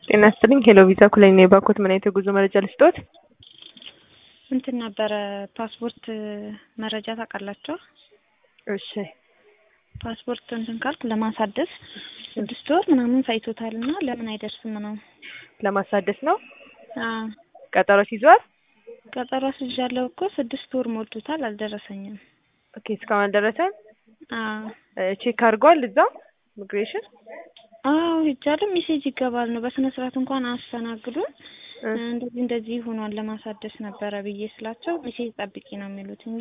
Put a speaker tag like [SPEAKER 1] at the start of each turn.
[SPEAKER 1] ጤና ይስጥልኝ ሄሎ ቪዛ ኩለኝ ነው የባኮት ምን አይነት የጉዞ መረጃ ልስጦት?
[SPEAKER 2] እንትን ነበረ ፓስፖርት መረጃ ታውቃላችሁ?
[SPEAKER 1] እሺ
[SPEAKER 2] ፓስፖርት እንትን ካልክ ለማሳደስ ስድስት ወር ምናምን ሳይቶታል እና ለምን አይደርስም ነው?
[SPEAKER 1] ለማሳደስ ነው
[SPEAKER 2] አዎ
[SPEAKER 1] ቀጠሮ ይዟል?
[SPEAKER 2] ቀጠሮ አስይዣለሁ እኮ ስድስት ወር ሞልቶታል አልደረሰኝም።
[SPEAKER 1] ኦኬ እስካሁን አልደረሰም?
[SPEAKER 2] አዎ
[SPEAKER 1] ቼክ አድርጓል እዛው ኢሚግሬሽን?
[SPEAKER 2] አዎ ሄጃለሁ። ሜሴጅ ይገባል ነው በስነ ስርዓት እንኳን አያስተናግዱን። እንደዚህ እንደዚህ ሆኗል ለማሳደስ ነበረ ብዬ ስላቸው ሜሴጅ ጠብቂ ነው የሚሉት እንጂ